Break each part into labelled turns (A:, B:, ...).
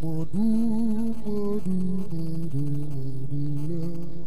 A: Moodu Moodu Moodu Moodu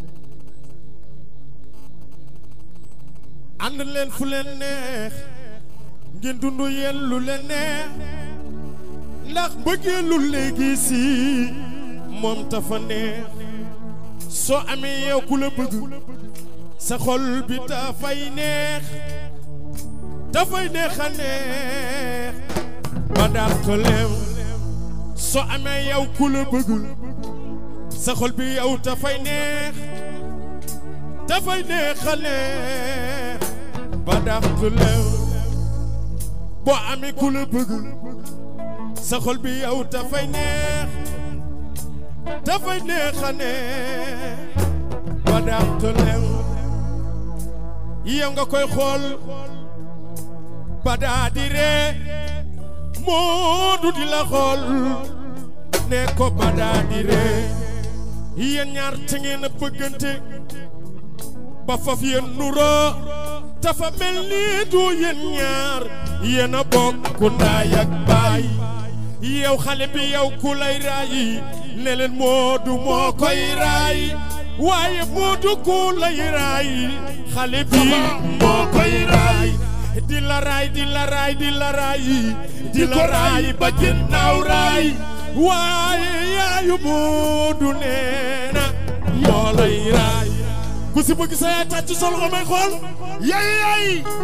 B: ànd leen fu leen neex ngeen dund yéen lu leen neex ndax bëggee lu léegi si moom tafa neex soo amee yow ku la bëgg sa xol bi dafay neex dafay neex a neex ba dàq leew soo amee yow ku la bëgg sa xol bi yow dafay neex dafay neex a neex ba dàq leew boo amee ku la bëgg sa xol bi yow dafay neex dafay neex a neex ba dàq leew yow nga koy xool ba daa di ree moo du di la xool ne ko ba daa di ree yéen ñaar te ngeen a bëggante ba faf yéen nuroo dafa mel ni du yéen ñaar yéen a bokk ndaay ak baay yow xale bi yow ku lay raayi ne leen Moodu moo koy raay waaye Moodu ku lay raay xale bi moo koy raay di la raay di la raay di la raay di la raay ba ginnaaw raay waaye yaayu Moodu nee na moo lay raay ku si bëgg sa yaay tàcc sol ko may xool
A: yaay yaay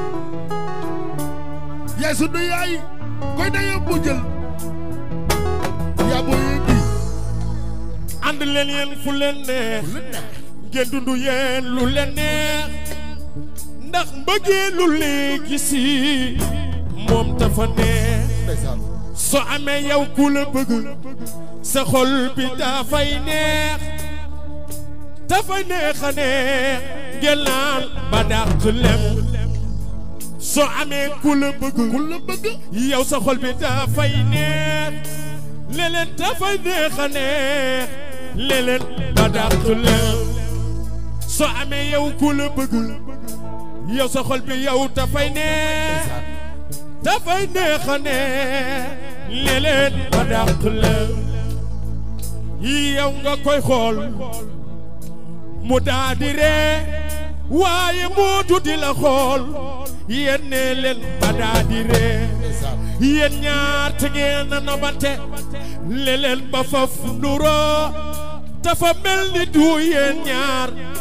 A: yaay sunu yaay koy na yóbbu jël yaa booy bi
B: ànd leen yéen fu leen neex
A: lu neex
B: ngeen dund yéen lu leen neex ndax mbëggee lu léegi si moom dafa neex
A: ndeysaan
B: soo amee yow ku la bëgg sa xol bi dafay neex dafay neex a neex ngeen naan ba dàq lem soo amee ku la bëgg
A: ku la bëgg
B: yow sa xol bi dafay neex léeg-léeg dafay neex a neex léeg-léeg ba dàq lem soo amee yow ku la bëgg yow sa xol bi yow dafay neex dafay neex a neex léeg-léeg ba dàq lem yow nga koy xool mu daa di ree waaye Moodu di la xool yéen ne leen ba daa di ree
A: ndeysaan
B: yéen ñaar te ngeen a nobante leleen ba faf nuroo dafa mel ni du yéen ñaar